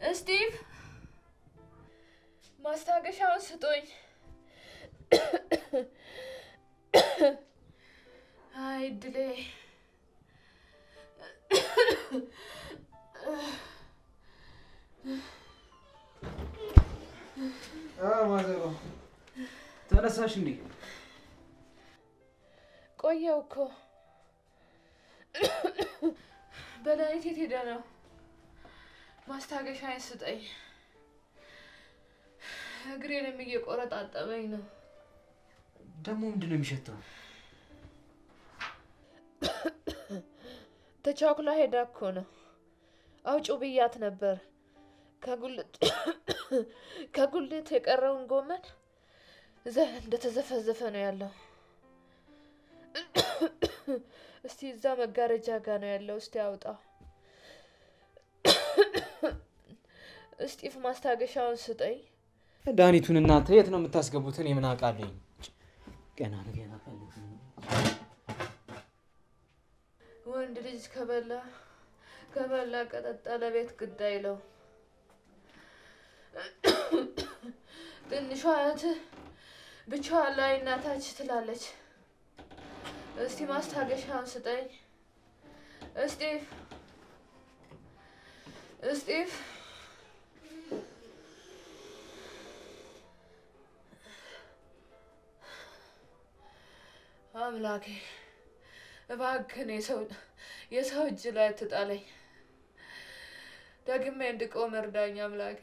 ስቲቭ ማስታገሻውን ስጡኝ። አይ እድሌ። ማዘሮ ተነሳሽ እንዴ? ቆየው እኮ በላይት የት ሄደ ነው? ማስታገሻዬን ስጠኝ። እግሬንም እየቆረጣጠመኝ ነው። ደግሞ ምንድን ነው የሚሸተው? ተቻኩላ ሄዳ እኮ ነው። አውጪው ብያት ነበር። ከጉልት ከጉልት የቀረውን ጎመን እዛ እንደተዘፈዘፈ ነው ያለው። እስቲ እዛ መጋረጃ ጋር ነው ያለው። እስቲ አውጣው። እስጢፍ ማስታገሻውን ስጠኝ። መድኃኒቱን እናንተ የት ነው የምታስገቡት? እኔ ምን አውቃለኝ? ገና ነው ገና ፈልግ ወንድ ልጅ ከበላ ከበላ ቀጠጠለ ቤት ግድ አይለው። ትንሿ እህትህ ብቻዋን ላይ እናታች ትላለች። እስቲ ማስታገሻውን ስጠኝ እስጢፍ፣ እስጢፍ። አምላኬ እባክህን የሰው የሰው እጅ ላይ አትጣለኝ። ደግሜ እንድቆም እርዳኝ አምላኬ።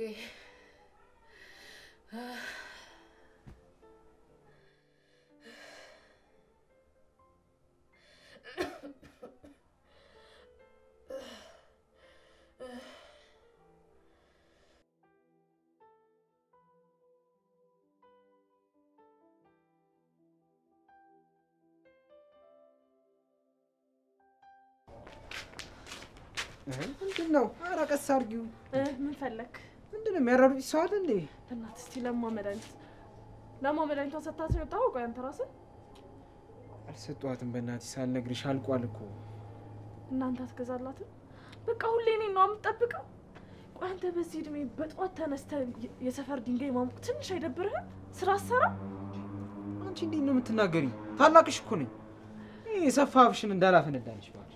ምንድን ነው? ኧረ ቀስ አድርጊው። ምን ፈለግ? ምንድን ነው የሚያራሩጭ ሰው አለ እንዴ? እናት እስቲ ለማ መድኃኒት ለማ መድኃኒቷን ሰታት ነው የወጣኸው? ቆይ አንተ ራስህ አልሰጧትም። በእናትሽ ሳልነግርሽ አልቋል እኮ። እናንተ አትገዛላትም? በቃ ሁሌ እኔን ነው የምትጠብቀው? ቆይ አንተ በዚህ እድሜ በጠዋት ተነስተህ የሰፈር ድንጋይ ማሞቅ ትንሽ አይደብርህም? ስራ አሰራ አንቺ እንዴት ነው የምትናገሪኝ? ታላቅሽ እኮ ነኝ። ይህ የሰፋ አፍሽን እንዳላፈነዳልሽ ባል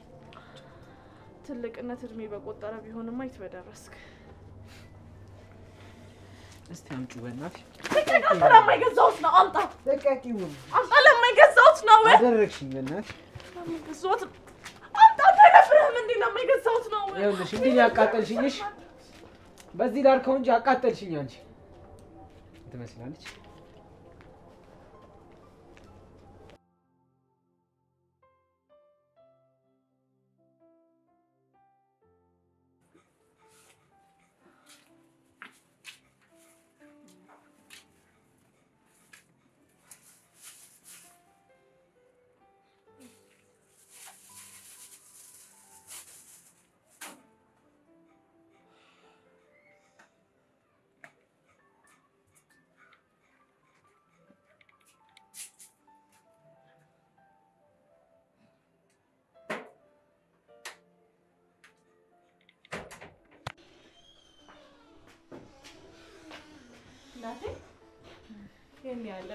ትልቅነት እድሜ በቆጠረ ቢሆንማ የት በደረስክ። እስቲ አምጪው በእናትሽ። አንተ ለማይገዛውት ነው አምጣ፣ ለቃቂውን አምጣ። ለማይገዛውት ነው አደረግሽኝ በእናትሽ። ለማይገዛውት አምጣ። አይደብርህም እንዴ? ለማይገዛውት ነው ይኸውልሽ እንዲህ ያቃጠልሽኝሽ በዚህ ላርከው እንጂ አቃጠልሽኝ። አንቺ ትመስላለች። እናቴ ይሄን ያለ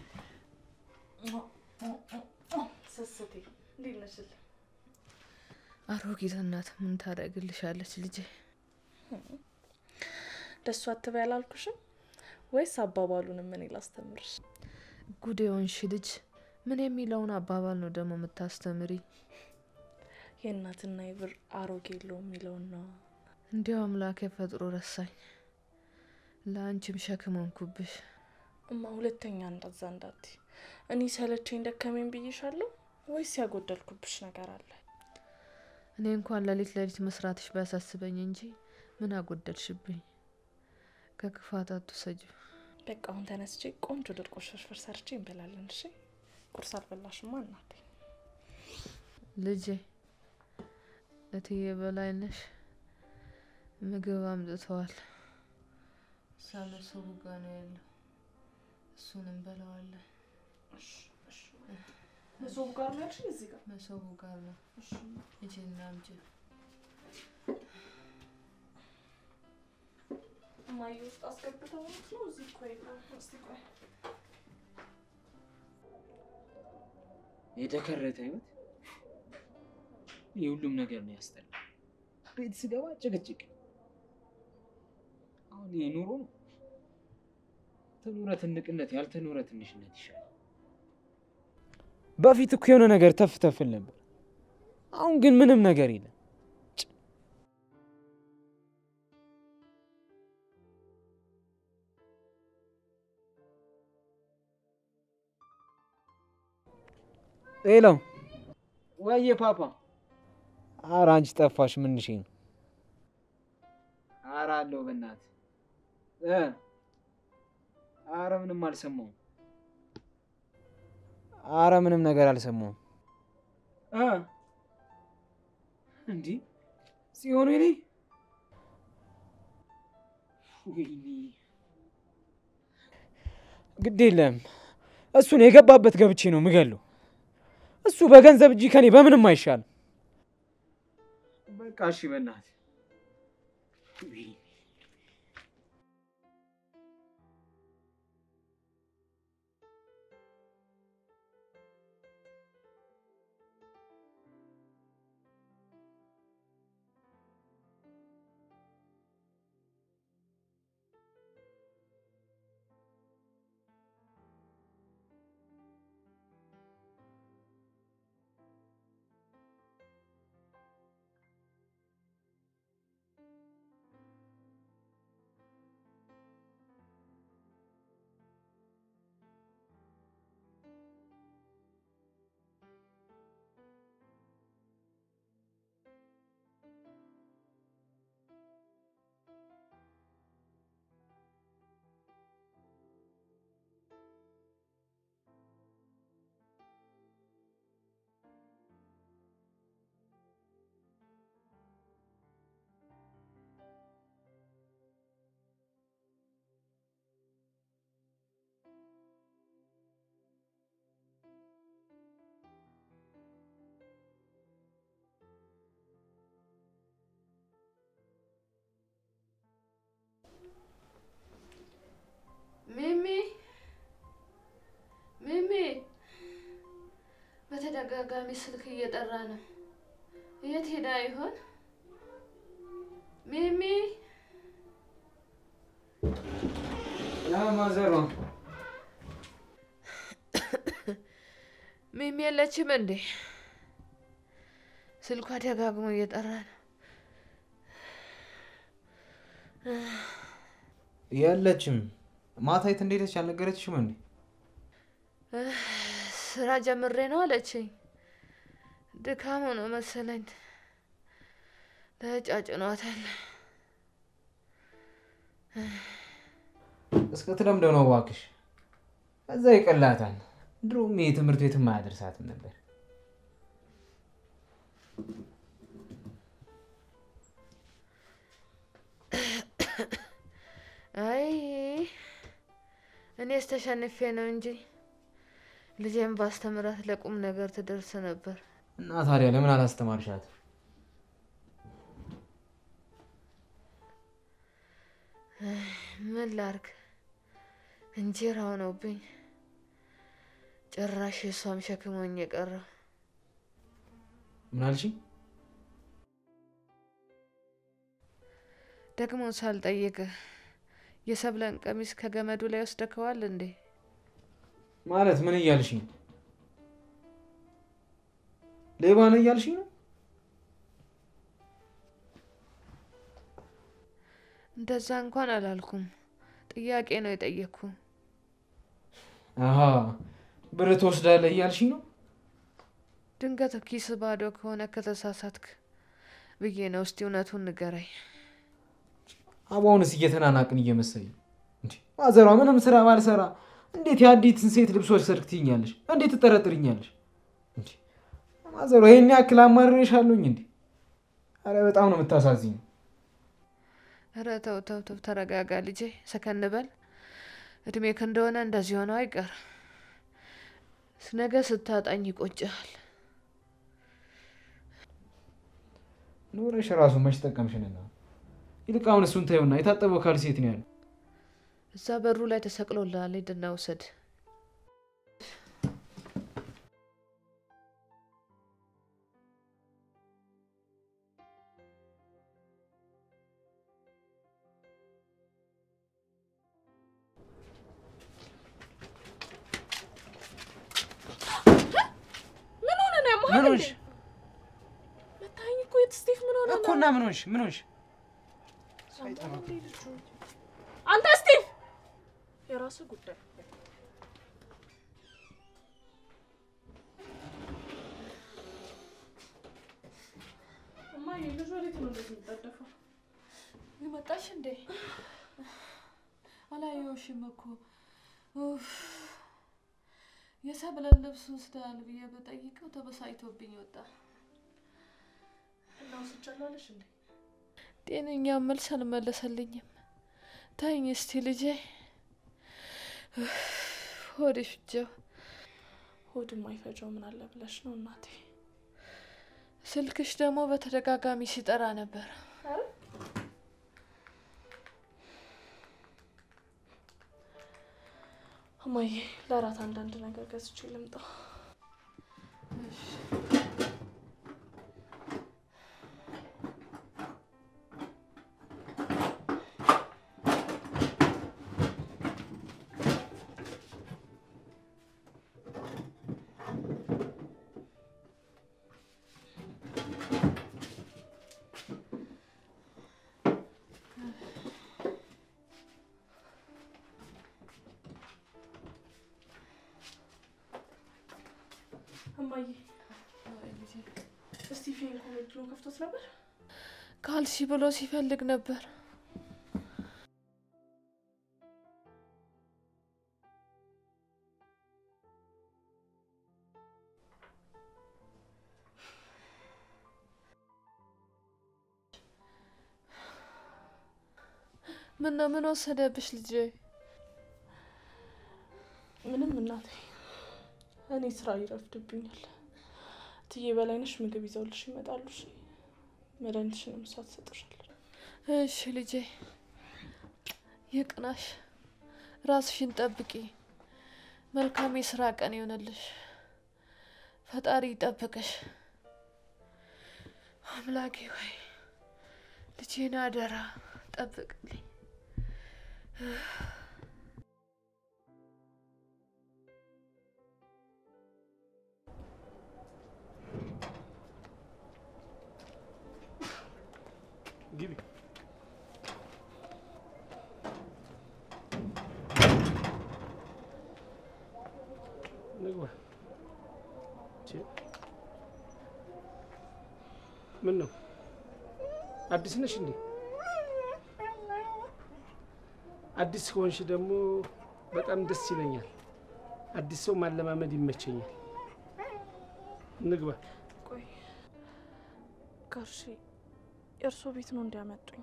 ስስቴ እንዴት ነሽል? አሮጊት እናት ምን ታደርግልሻለች ልጄ? ደሱ አትበይ አላልኩሽም ወይስ አባባሉንም እኔ ላስተምርሽ? ጉድ የሆንሽ ልጅ ምን የሚለውን አባባል ነው ደግሞ የምታስተምሪ? የእናትና የብር አሮጌ የለው የሚለውን ነው። እንዲያው አምላኬ ፈጥሮ ረሳኝ። ለአንቺም ሸክም ሆንኩብሽ። እማ ሁለተኛ እንደዛ እንዳት እኔ ሰለቸኝ ደከመኝ ብዬሻለሁ ወይስ ያጎደልኩብሽ ነገር አለ? እኔ እንኳን ሌሊት ሌሊት መስራትሽ ባያሳስበኝ እንጂ ምን አጎደልሽብኝ? ከክፋት አትውሰጂው። በቃ አሁን ተነስቼ ቆንጆ ድርቆሽ ፍርፍር ሰርቼ እንበላለን። እሺ ቁርስ አልበላሽማ እናቴ። ልጄ እትዬ በላይነሽ ምግብ አምጥተዋል። ሳለሰቡ ጋ ነው ያለው። እሱን እንበላዋለን። መሶቡ ጋር ነው ያልሽኝ? እዚህ ጋር መሶቡ ጋር ነው። እጅና አምጪ። ማየ ውስጥ አስገብተው ነው እዚህ እኮ የለም። እስቲ ቆይ የተከረተ ህይወት የሁሉም ነገር ነው ያስጠላ። ቤት ስገባ ጭቅጭቅ። አሁን ይሄ ኑሮ ነው። ተኖረ ትንቅነት ያልተኖረ ትንሽነት ይሻላል። በፊት እኮ የሆነ ነገር ተፍ ተፍል ነበር። አሁን ግን ምንም ነገር የለም። ሄሎ ወየ ፓፓ። ኧረ አንቺ ጠፋሽ። ምንሽ ነው? ኧረ አለሁ በእናትህ እ ኧረ ምንም አልሰማሁም። ኧረ ምንም ነገር አልሰማሁም። እ እንዲህ ጽዮን ወይኔ ወይኔ ግድ የለም እሱን የገባበት ገብቼ ነው ምገለው። እሱ በገንዘብ እጅ ከኔ በምንም አይሻልም። በቃ እሺ፣ በእናትህ ሚሚ ሚሚ፣ በተደጋጋሚ ስልክ እየጠራ ነው። የት ሄዳ ይሆን? ሚሚ ማዘሯ ሚሚ የለችም እንዴ? ስልኳ ደጋግሞ እየጠራ ነው። የለችም። ማታ የት እንደሄደች አልነገረችሽም እንዴ? ስራ ጀምሬ ነው አለችኝ። ድካሙ ነው መሰለኝ ተጫጭኗታል። እስከ ትለምደው ነው እባክሽ። እዛ ይቀላታል። ድሮም ይሄ ትምህርት ቤትም አያደርሳትም ነበር። አይ እኔስ ተሸንፌ ነው እንጂ ልጄን ባስተምራት ለቁም ነገር ትደርስ ነበር። እና ታዲያ ለምን አላስተማርሻት? ምን ላርግ? እንጀራ ሆነውብኝ ጭራሽ እሷም ሸክሞኝ የቀረው ምን አልሽኝ? ደግሞ ሳልጠይቅህ የሰብለን ቀሚስ ከገመዱ ላይ ወስደከዋል እንዴ? ማለት ምን እያልሽኝ? ሌባ ነው እያልሽኝ ነው? እንደዛ እንኳን አላልኩም። ጥያቄ ነው የጠየቅኩ። አሀ ብር ትወስዳለህ እያልሽኝ ነው? ድንገት ኪስ ባዶ ከሆነ ከተሳሳትክ ብዬ ነው። እስቲ እውነቱን ንገረኝ። አቧውንስ እየተናናቅን እየመሰለኝ እንዴ? ማዘሯ ምንም ስራ ባልሰራ እንዴት የአዲትን ሴት ልብሶች ሰርክ ትይኛለሽ? እንዴት ትጠረጥርኛለሽ? እንዴ ማዘሯ ይህን ያክል አማርሬሻለሁኝ እንዴ? አረ በጣም ነው የምታሳዝኝ። ኧረ ተው ተው ተው፣ ተረጋጋ ልጄ፣ ሰከን በል። እድሜክ እንደሆነ እንደዚህ ሆነው አይቀር። ነገ ስታጣኝ ይቆጭሃል። ኑረሽ ራሱ መች ጠቀምሽንና ይልቅ አሁን እሱን ታየውና የታጠበው ካልሲ የት ነው ያለው? እዛ በሩ ላይ ተሰቅሎልሃል። ሂድና ውሰድ። ምን ሆነ ነው ያማሃል ምን እንዴ? ሆንሽ መታኝ እኮ የት ስቴፍ ምን ሆነ እኮ ነው? እና ምን ሆንሽ? ምን ሆንሽ? አንተ ስቴፍ የራስህ ጉዳይ እማዬ ልጅ ወዴት ነው እንደዚህ የሚጠደፈው? መጣሽ እንዴ? አላየሁሽም እኮ ኡፍ። የሰብለን ልብስ ወስደሃል ብዬ በጠይቀው ተበሳጭቶብኝ ወጣ። እና ወስጃለሁ እንዴ? ጤነኛ መልስ አልመለሰልኝም። ታኝ እስቲ ልጄ ኡፍ፣ ሆዴ ፍጀው። ሆድ የማይፈጀው ምን አለ ብለሽ ነው እናቴ? ስልክሽ ደግሞ በተደጋጋሚ ሲጠራ ነበር። እማዬ ለራት አንዳንድ ነገር ገዝቼ ልምጣ። እማዬ እስቲፌ ኮሜድሎን ከፍቶት ነበር። ካልሲ ብሎ ሲፈልግ ነበር። ምን ነው ምን ወሰደብሽ ልጄ? ምንም እናቴ፣ እኔ ስራ ይረፍድብኛል። እትዬ በላይነሽ ምግብ ይዘውልሽ ይመጣሉ። እሺ፣ መድኃኒትሽንም እሷ ትሰጥሻለች። እሺ ልጄ፣ ይቅናሽ፣ ራስሽን ጠብቂ። መልካም የስራ ቀን ይሆንልሽ። ፈጣሪ ይጠብቅሽ። አምላኬ ሆይ ልጄን አደራ ጠብቅልኝ። ግቢ። ንግባ። ቼ፣ ምን ነው አዲስ ነሽ እንዴ? አዲስ ከሆንሽ ደግሞ በጣም ደስ ይለኛል። አዲስ ሰው ማለማመድ ይመቸኛል። ንግባ። ቆይ ጋሺ የእርስዎ ቤት ነው እንዲያመጡኝ?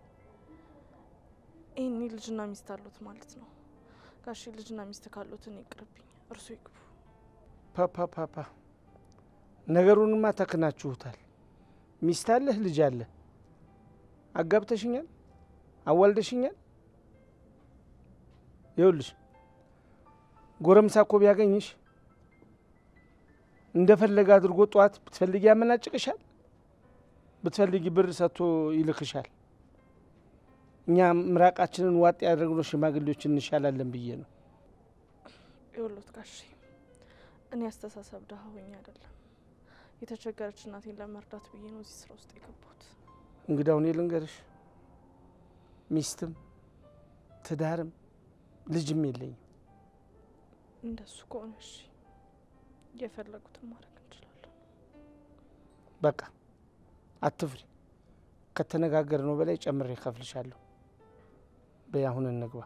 ይህኔ ልጅና ሚስት አሉት ማለት ነው። ጋሺ ልጅና ሚስት ካሉት እኔ ይቅርብኝ፣ እርሶ ይግቡ። ፓፓ ፓፓ ነገሩንማ ተክናችሁታል። ሚስት አለህ፣ ልጅ አለ፣ አጋብተሽኛል፣ አዋልደሽኛል። ይኸውልሽ ጎረምሳ እኮ ቢያገኝሽ እንደፈለገ አድርጎ ጠዋት ብትፈልጊ ያመናጭቅሻል፣ ብትፈልጊ ብር ሰጥቶ ይልክሻል። እኛ ምራቃችንን ዋጥ ያደረግነው ሽማግሌዎች እንሻላለን ብዬ ነው። ይኸውልዎት ጋሺ እኔ አስተሳሰብ ድሀ ሆኜ አይደለም የተቸገረች እናቴን ለመርዳት ብዬ ነው እዚህ ስራ ውስጥ የገባሁት። እንግዳው እኔ ልንገርሽ፣ ሚስትም ትዳርም ልጅም የለኝም። እንደሱ ከሆነ እሺ፣ የፈለጉትን ማድረግ እንችላለን። በቃ አትፍሪ። ከተነጋገር ነው በላይ ጨምሬ ከፍልሻለሁ። በይ አሁን እንግባ።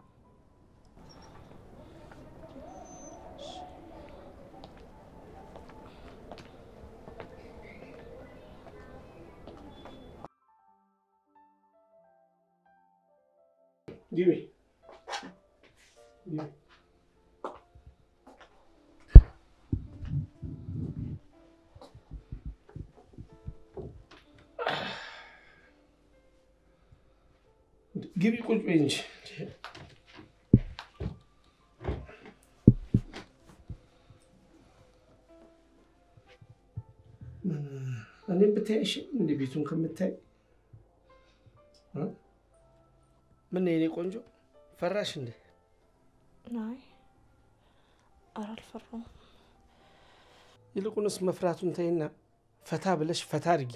ግቢ ግቢ። ግቢ ቁጭ በይ እንጂ እኔም ብታይ እንደ ቤቱን ከምታይ እ? ምን የኔ ቆንጆ ፈራሽ እንደ አይ ኧረ አልፈራሁም። ይልቁንስ መፍራቱን ተይና ፈታ ብለሽ ፈታ አድርጊ።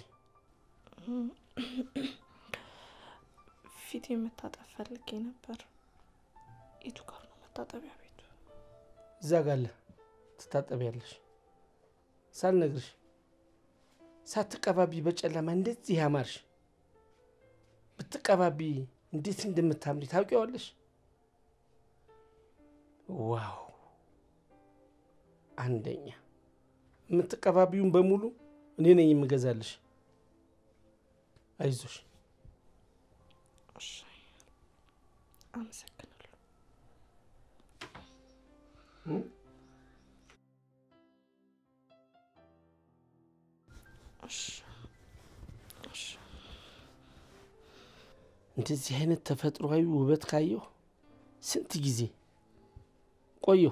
ፊት መታጠብ ፈልጌ ነበር። የቱ ጋር ነው መታጠቢያ ቤቱ? እዛ ጋለ ትታጠቢያለሽ። ሳልነግርሽ ሳትቀባቢ በጨለማ እንደዚህ ያማርሽ ብትቀባቢ እንዴት እንደምታምሪ ታውቂዋለሽ። ዋው አንደኛ የምትቀባቢውን በሙሉ እኔ ነኝ የምገዛልሽ። አይዞሽ። እሺ አመሰግናለሁ። እሺ እሺ እንደዚህ አይነት ተፈጥሯዊ ውበት ካየሁ ስንት ጊዜ ቆየሁ።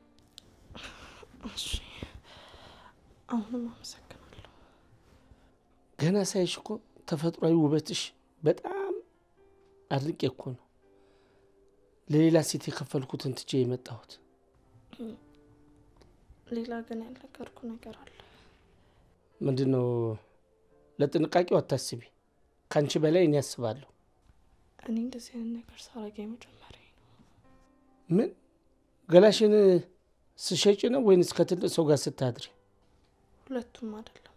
እሺ አሁንም አመሰግናለሁ። ገና ሳይሽ እኮ ተፈጥሯዊ ውበትሽ በጣም አድንቄ እኮ ነው ለሌላ ሴት የከፈልኩትን ትቼ የመጣሁት። ሌላ ግን ያልነገርኩ ነገር አለ። ምንድን ነው? ለጥንቃቄው አታስቢ፣ ከአንቺ በላይ እኔ አስባለሁ። እኔ እንደዚህ አይነት ነገር ሳረግ የመጀመሪያ ነው። ምን ገላሽን ስሸጭ ነው ወይንስ ከትልቅ ሰው ጋር ስታድሪ? ሁለቱም አይደለም።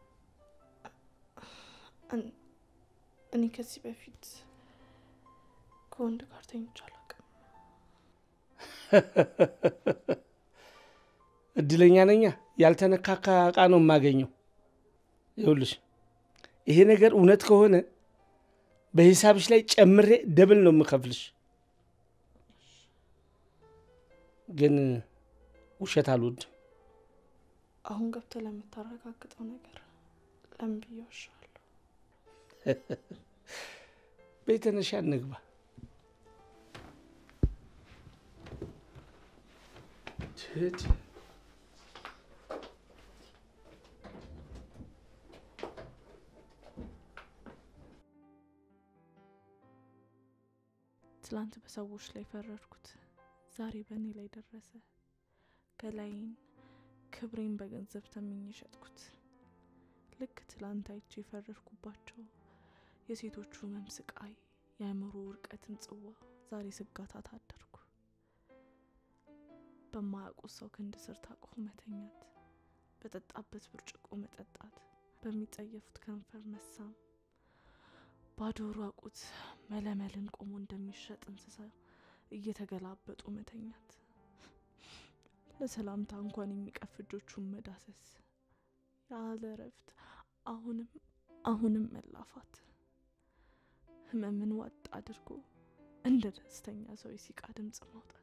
እን- እኔ ከዚህ በፊት ከወንድ ጋር ተኝቼ አላውቅም። እድለኛ ነኛ። ያልተነካካ እቃ ነው የማገኘው። ይኸውልሽ ይሄ ነገር እውነት ከሆነ በሂሳብሽ ላይ ጨምሬ ደብል ነው የምከፍልሽ። ግን ውሸት አልወድም። አሁን ገብተህ ለምታረጋግጠው ነገር ለምን ብዬ ዋሻለሁ? ቤተነሻ እንግባ። ትድ ትላንት በሰዎች ላይ ፈረድኩት፣ ዛሬ በእኔ ላይ ደረሰ። ገላይን ክብሬን በገንዘብ ተምኜ ሸጥኩት። ልክ ትላንት አይቼ የፈረድኩባቸው የሴቶቹ ህመም፣ ስቃይ፣ የአእምሮ ውድቀትን ጽዋ ዛሬ ስጋታት አደርኩ። በማያውቁት ሰው ክንድ ስር ታቅፎ መተኛት፣ በጠጣበት ብርጭቆ መጠጣት፣ በሚጸየፉት ከንፈር መሳም ባዶ ራቁት መለመልን ቆሞ እንደሚሸጥ እንስሳ እየተገላበጡ መተኛት፣ ለሰላምታ እንኳን የሚቀፍ እጆቹን መዳሰስ፣ ያለ እረፍት አሁንም አሁንም መላፋት፣ ህመምን ዋጥ አድርጎ እንደ ደስተኛ ሰው የሲቃ ድምፅ ማውጣት፣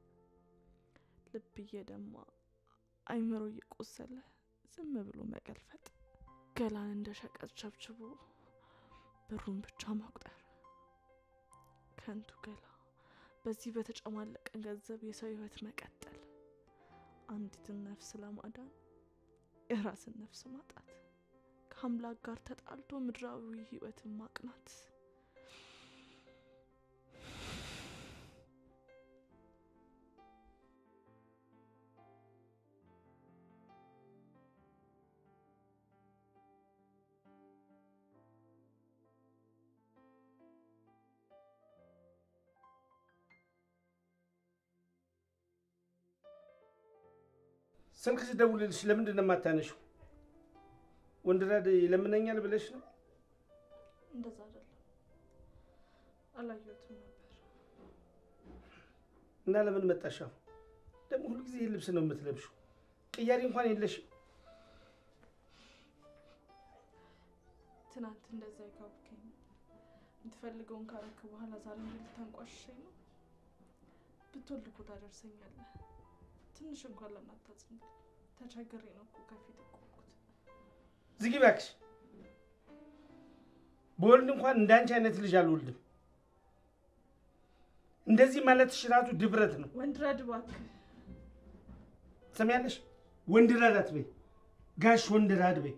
ልብ እየደማ አይምሮ እየቆሰለ ዝም ብሎ መገልፈጥ፣ ገላን እንደ ሸቀጥ ቸብችቦ ብሩን ብቻ መቁጠር፣ ከንቱ ገላ በዚህ በተጨማለቀ ገንዘብ የሰው ህይወት መቀጠል፣ አንዲትን ነፍስ ለማዳን የራስን ነፍስ ማጣት፣ ከአምላክ ጋር ተጣልቶ ምድራዊ ህይወትን ማቅናት። ስልክ ስደውልልሽ ለምንድን ነው የማታነሺው? ወንድራድ ይለምነኛል ብለሽ ነው? እንደዛ አይደለም፣ አላየሁትም ነበር። እና ለምን መጣሽ? አሁን ደግሞ ሁልጊዜ ይህ ልብስ ነው የምትለብሽው። ቅያሪ እንኳን የለሽም። ትናንት እንደዛ ይካብከኝ የምትፈልገውን ካረክ በኋላ ዛሬ እንዴት ልታንቋሽሸኝ ነው? ብትወልድ እኮ ታደርሰኛለህ። ትንሽ እንኳን ለምን አታዝንልኝ? ተቸግሬ ነው እኮ ከፊት የቆምኩት። ዝጊ እባክሽ። በወልድ እንኳን እንዳንቺ አይነት ልጅ አልወልድም። እንደዚህ ማለትሽ ራሱ ድብረት ነው። ወንድራድ እባክህ ትሰሚያለሽ? ወንድራድ አትበይ፣ ጋሽ ወንድራድ በይ።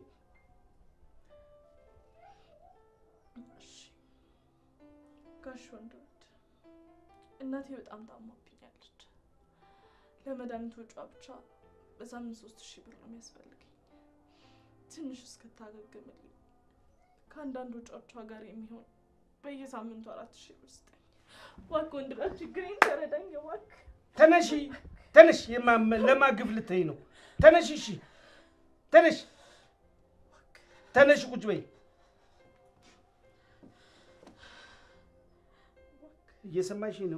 ጋሽ ወንድራድ እናቴ በጣም ታማብኛለች። ለመድኃኒት ወጪዋ ብቻ በሳምንት ሶስት ሺህ ብር ነው የሚያስፈልገኝ። ትንሽ እስክታገግምልኝ ከአንዳንድ ወጪዎቿ ጋር የሚሆን በየሳምንቱ አራት ሺህ ብር ስጠኝ እባክህ። ወንድራድ ችግሬን ተረዳኝ እባክህ። ተነሺ ተነሽ፣ የማ- ለማግፍ ልትይ ነው። ተነሽ፣ እሺ ተነሽ፣ ተነሽ፣ ቁጭ በይ። እየሰማሽ ነው?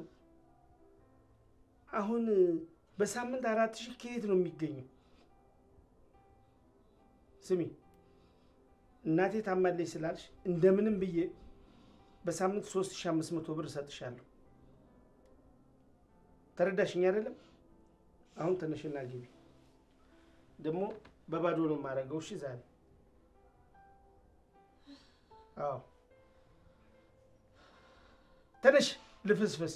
አሁን በሳምንት አራት ሺህ ከየት ነው የሚገኘው? ስሚ እናቴ ታማለች ስላልሽ እንደምንም ብዬ በሳምንት ሶስት ሺህ አምስት መቶ ብር እሰጥሻለሁ። ተረዳሽኝ አይደለም? አሁን ተነሽና ግቢ። ደግሞ በባዶ ነው የማደርገው። እሺ ዛሬ አዎ፣ ተነሽ ልፍስፍስ።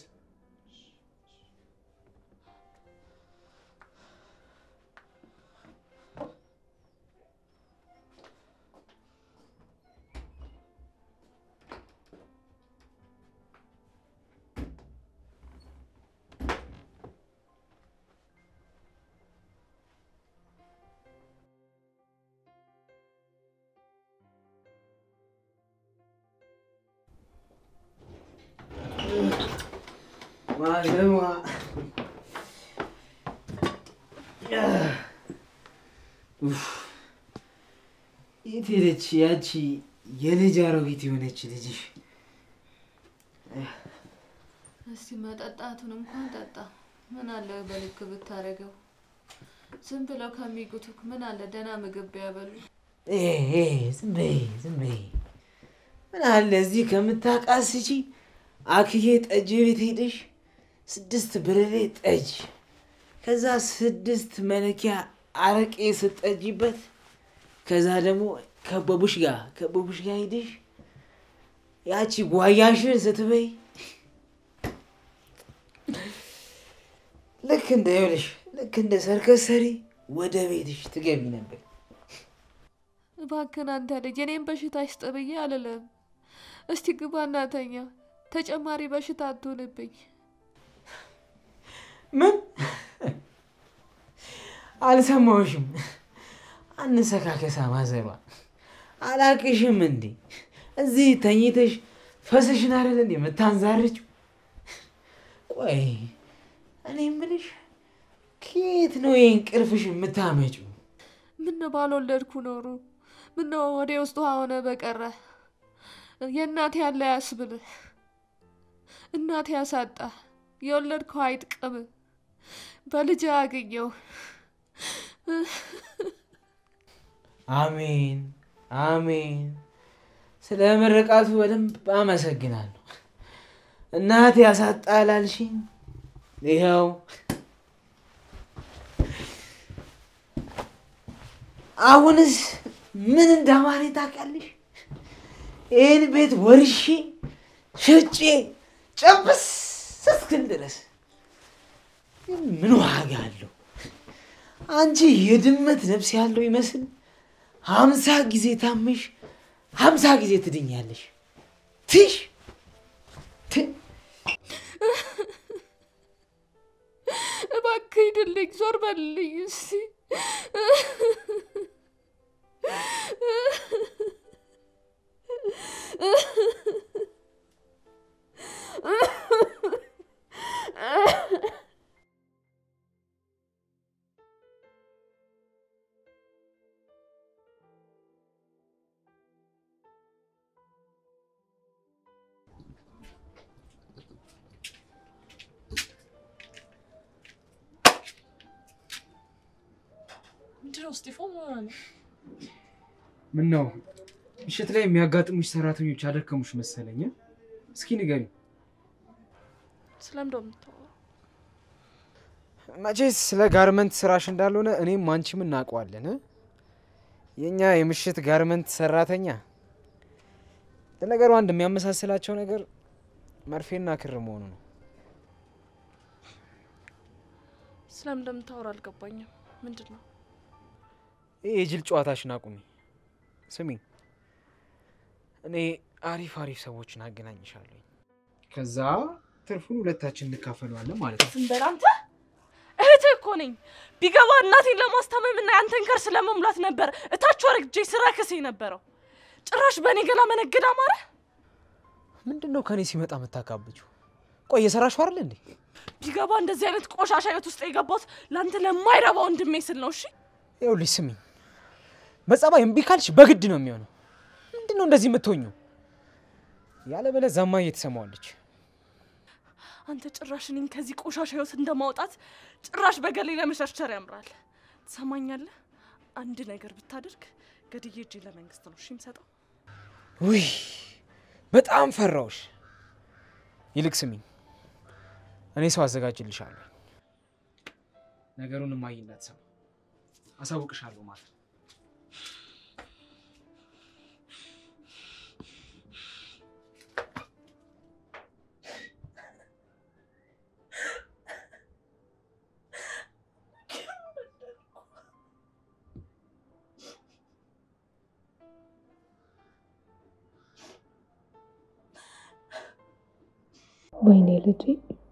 ማለማ የት ሄደች ያቺ የልጅ አሮጊት የሆነች ልጅሽ? እስቲ መጠጣቱን እንኳን ጠጣ። ምን አለ በልክ ብታደርገው። ዝም ብለው ከሚጉቱክ ምን አለ ደህና ምግብ ቢያበሉ። ኤ ኤ፣ ዝም በይ ዝም በይ። ምን አለ እዚህ ከምታቃስቺ አክዬ ጠጅ ቤት ሄደሽ ስድስት ብርሌ ጠጅ ከዛ ስድስት መለኪያ አረቄ ስጠጅበት ከዛ ደግሞ ከበቡሽ ጋር ከበቡሽ ጋር ሄደሽ ያቺ ጓያሽን ስትበይ ልክ እንደ ይኸውልሽ ልክ እንደ ሰርከስ ሰሪ ወደ ቤትሽ ትገቢ ነበር። እባክህን አንተ ልጅ እኔም በሽታ ይስጥ ብዬ አልልም። እስቲ ግባ እናተኛ፣ ተጨማሪ በሽታ አትሆንብኝ። ምን አልሰማሁሽም? አንሰካከሳ ማዘሯ አላቅሽም እንዴ? እዚህ ተኝተሽ ፈሰሽን አይደል እንዴ የምታንዛርችው? ቆይ እኔ የምልሽ ከየት ነው የእንቅልፍሽ የምታመጪው? ምን ባልወለድኩ ኖሩ ምን ወደ ውስጥ ውሃ ሆነ በቀረ የእናቴ ያለ ያስብልህ እናቴ ያሳጣ የወለድከው አይጥቅም በልጅ አገኘው አሜን አሜን። ስለ ምርቃቱ በደንብ አመሰግናለሁ። እናቴ ያሳጣላልሽኝ ይኸው አሁንስ ምን እንዳማረኝ ታውቂያለሽ? ይህን ቤት ወርሼ ሸጬ ጨብስ እስክል ድረስ ግን ምን ዋጋ አለው? አንቺ የድመት ነፍስ ያለው ይመስል ሀምሳ ጊዜ ታመሽ ሀምሳ ጊዜ ትድኛለሽ። ትሽ ት- እባክህ ሂድልኝ ዞር በልልኝ እስቲ ምንድነው እስጢፎን ምን ሆነ ነው? ምን ነው ምሽት ላይ የሚያጋጥሙሽ ሰራተኞች አደከሙሽ መሰለኝ። እስኪ ንገሪ። ስለምንድነው የምታወራው? መቼስ ስለ ጋርመንት ስራሽ እንዳልሆነ እኔም አንቺም እናውቀዋለን። እ? የእኛ የምሽት ጋርመንት ሰራተኛ ለነገሩ አንድ የሚያመሳስላቸው ነገር መርፌና ክር መሆኑ ነው። ስለምን እንደምታወራ አልገባኝም። ምንድን ነው? ይህ የጅል ጨዋታሽን አቁሚ። ስሚ፣ እኔ አሪፍ አሪፍ ሰዎችን አገናኝሻለሁ። ከዛ ትርፉን ሁለታችን እንካፈለዋለን ማለት ነው። ዝም በል አንተ። እህትህ እኮ ነኝ። ቢገባ እናቴን ለማስታመም እና ያንተን ከርስ ለመሙላት ነበር እታች ወርጄ ስራ ክስ የነበረው። ጭራሽ በእኔ ገላ መነገድ አማረ። ምንድን ነው ከእኔ ሲመጣ የምታካብችው? ቆይ የሰራሽው አይደል እንዴ? ቢገባ እንደዚህ አይነት ቆሻሻ ህይወት ውስጥ የገባሁት ለአንተ ለማይረባ ወንድሜ ስል ነው። እሺ ይኸውልሽ ስሚኝ፣ በጸባይ እምቢ ካልሽ በግድ ነው የሚሆነው። ምንድን ነው እንደዚህ የምትሆኘው? ያለበለዚያ እማዬ ትሰማዋለች። አንተ ጭራሽ እኔን ከዚህ ቆሻሻ ህይወት እንደማውጣት ጭራሽ በገሌ ለመሸርሸር ያምራል። ትሰማኛለህ? አንድ ነገር ብታደርግ ገድዬ እጄ ለመንግስት ነው እሺ የምሰጠው። ውይ በጣም ፈራውሽ። ይልቅ ስሚኝ፣ እኔ ሰው አዘጋጅልሻለሁ። ነገሩን እማዬ እንዳትሰማ አሳውቅሻለሁ ማለት ነው። ወይኔ ልጄ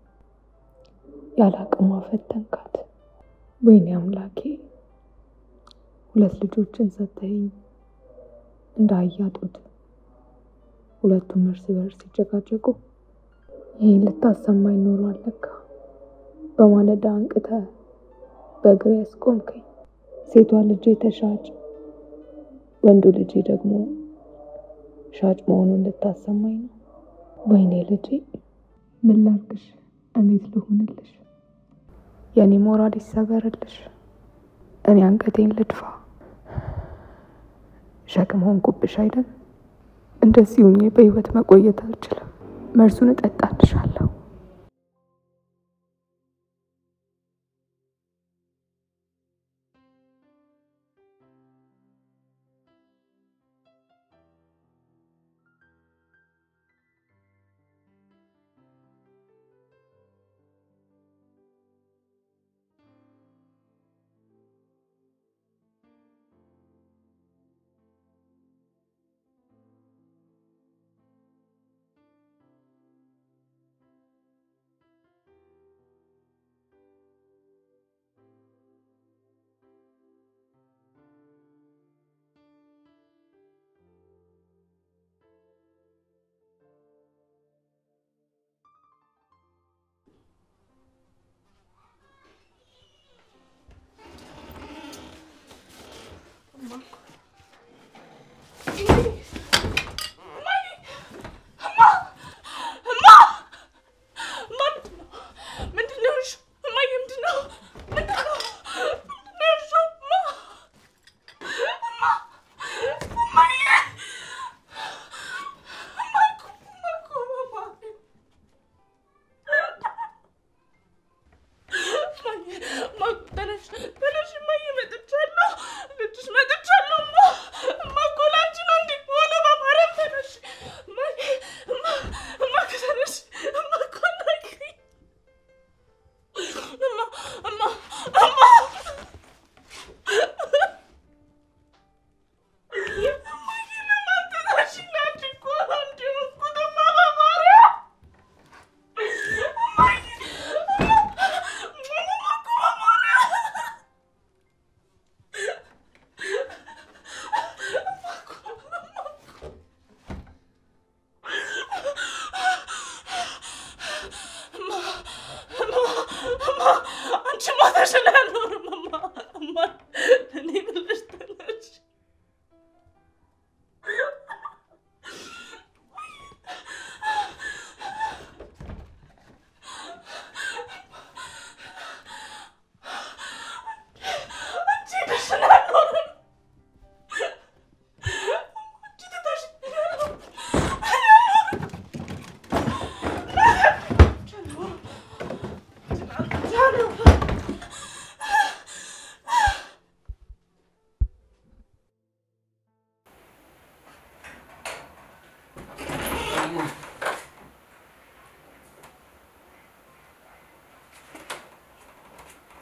ያለ አቅሟ ፈተንካት። ወይኔ አምላኬ ሁለት ልጆችን ሰተኸኝ እንደ አህያ ጡት ሁለቱም እርስ በርስ ሲጨቃጨቁ ይህን ልታሰማኝ ኖሮ አለካ። በማለዳ አንቅተ በእግሬ ያስቆምከኝ። ሴቷ ልጄ ተሻጭ፣ ወንዱ ልጄ ደግሞ ሻጭ መሆኑን ልታሰማኝ ነው። ወይኔ ልጄ ምን ላርግሽ? እንዴት ልሁንልሽ? የእኔ ሞራል ይሰበርልሽ። እኔ አንገቴን ልድፋ። ሸክም ሆንኩብሽ አይደል? እንደዚህ ሁኜ በህይወት መቆየት አልችልም። መርዙን እጠጣልሻለሁ።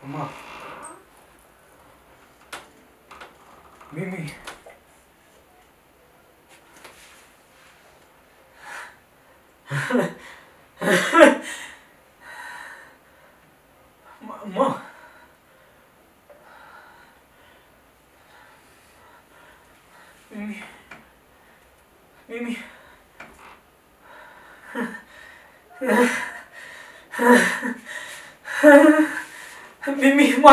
እማ ሚሚ እማ ሚሚ ሚሚ ሚሚ እማ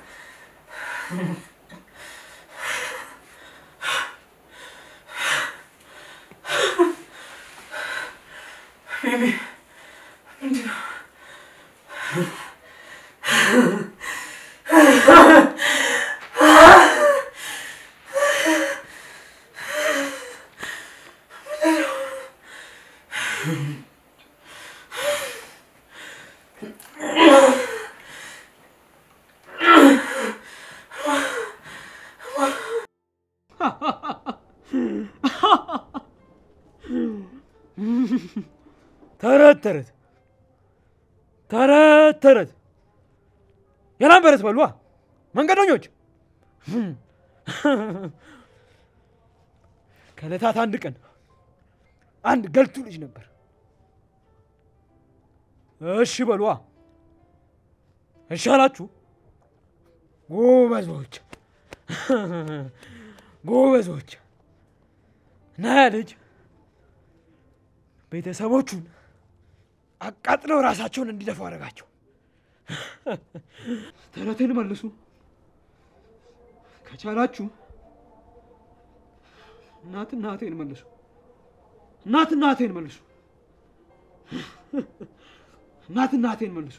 ሚሚ ምንድን ነው? ተረት ተረት ተረት ተረት የላም በረት በሏ መንገደኞች። ከዕለታት አንድ ቀን አንድ ገልቱ ልጅ ነበር። እሺ በሏ እሺ አላችሁ ጎበዞች ጎበዞች። እና ያ ልጅ ቤተሰቦቹን አቃጥለው ራሳቸውን እንዲደፉ አደረጋቸው። ተረቴን መልሱ ከቻላችሁ። እናት እናቴን መልሱ። እናት እናቴን መልሱ። እናት እናቴን መልሱ።